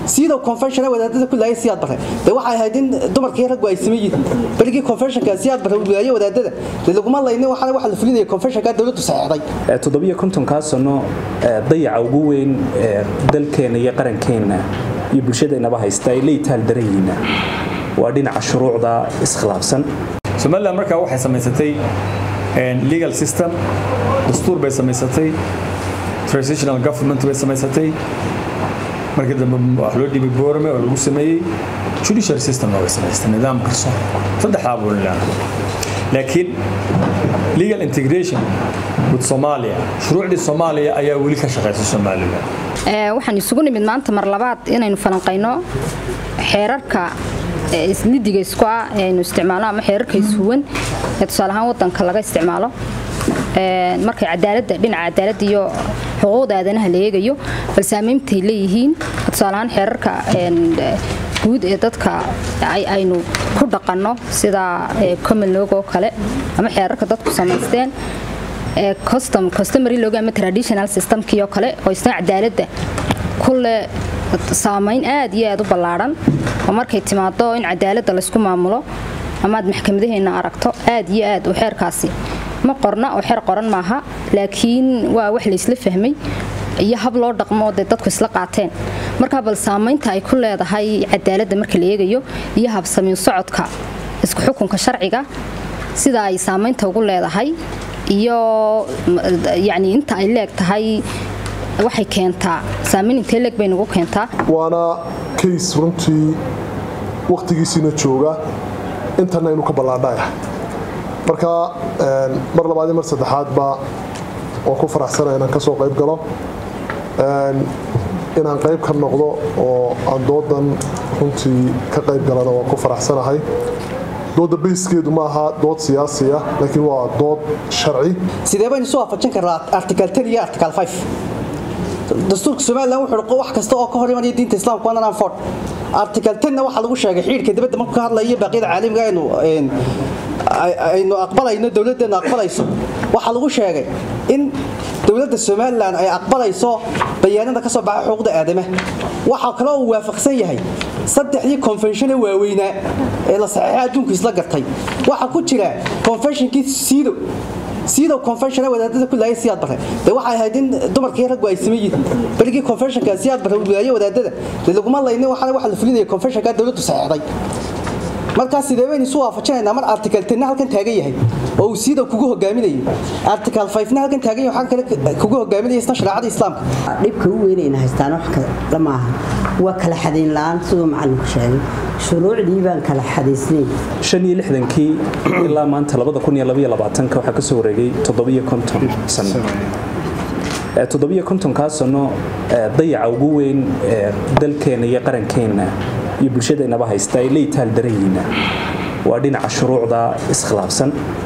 sidoo convention wadaadada ku laayay siyaad bare de waxay ahayd in dumarkii raggu ay sameeyeen balkii conventionka siyaad bare uu laayay wadaadada de laguma laynin waxa waxa la fulinaya conventionka dawladdu saxeexday toddobiyo kontonkaa sano dayaca ugu weyn ee dalkeena iyo qarankeena iyo bulshadeenaba haysta ay leeytaal daranyihiina waa dhinaca shuruucda iskhilaafsan somalilan markaa waxay samaysatay legal system dastuur bay samaysatay transitional government bay samaysatay markii dambe wax loo dhibay boorame oo lagu sameeyey judicial systemna way samaysatay nidaam garsoon saddexdaa buu leeyahay laakiin legal integration with Soomaaliya shuruucdii Soomaaliya ayaa weli ka shaqeysa Soomaaliland ee waxaan isugu nimid maanta mar labaad inaynu falanqeyno xeerarka islidiga isku ah ee aynu isticmaalno ama xeerarka ishuwan ee tusaale ahaan wadanka laga isticmaalo markay cadaaladda dhinaca cadaaladda iyo xuquuqda aadanaha la eegayo bal saameyntay leeyihiin tusaale ahaan xeerarka guud ee dadka aynu ku dhaqanno sida common log oo kale ama xeerarka dadku samaysteen custom customary log ama traditional systemkii oo kale oo isna cadaaladda kulle saamayn aad iyo aad u ballaaran oo markay timaado in cadaaladda laysku maamulo amaad maxkamadaheena aragto aad iyo aad u xeerkaasi ma qorna oo xeer qoran maaha laakiin waa wax laysla fahmay iyo hab loo dhaqmo dee dadku isla qaateen markaa bal saamaynta ay ku leedahay cadaaladda marka la eegayo iyo habsamiin socodka isku xukunka sharciga sida ay saamaynta ugu leedahay iyo yacni inta ay leeg tahay waxay keentaa saamayn intee leeg bay nagu keentaa waana kays runtii wakhtigiisiina jooga intana inuu ka ballaadhaya marka mar labaad iyo mar saddexaadba waan ku faraxsana inaan ka soo qayb galo inaan qayb ka noqdo oo aan doodan runtii ka qayb galana waan ku faraxsanahay dooda bayskeedu ma aha dood siyaasiya laakiin waa dood sharci sidee baynu soo waafajin karnaa article 10 iyo article 5 dastuurka somalilan wuxuu wax kasta oo ka hor imanaya diinta islaamka waa nanaan ford article 10 waxaa lagu sheegay xiidhka dibadda markuu ka hadlayo baaqyada caalamiga aynu aynu aqbalayno dowladdeenu aqbalayso waxaa lagu sheegay in dowladda somalilan ay aqbalayso bayaanada ka soo baxa xuquuqda aadamaha waxaa kaloo uu waafaqsan yahay saddexdii convention ee waaweynaa ee la saxeexay adduunku isla gartay waxaa ku jira conventionkii siido siido convention wadaadada ku laayay siyaad bare de waxay ahayd in dumarkii raggu ay sameeyeen balkii conventionka siyaad bare uu laayay wadaadada de laguma laynin waxa waxa la fulinaya conventionka dowladdu saxeexday markaas sidee baynu isu waafajinaynaa mar article 10 halkan taagan yahay oo uu siida kugu hogaaminayo article 5 na halkan taagan yahay waxaan kale kugu hogaaminaya isna shariicada islaamka dhibka u weynayna haystaan wax kale ma aha waa kala xadayn la'aan siduu macallinku sheegay shuruucdii baan kala xadaysnayn shan iyo lixdankii ilaa maanta labada kun iyo labaiyo labaatanka waxaa ka soo wareegay toddobiyo konton sano toddobiyo kontonkaa sano dayaca ugu weyn ee dalkeena iyo qarankeena iyo bulshadeenaba haysta ay leeytaal daranyihiina waa dhinaca shuruucda iskhilaafsan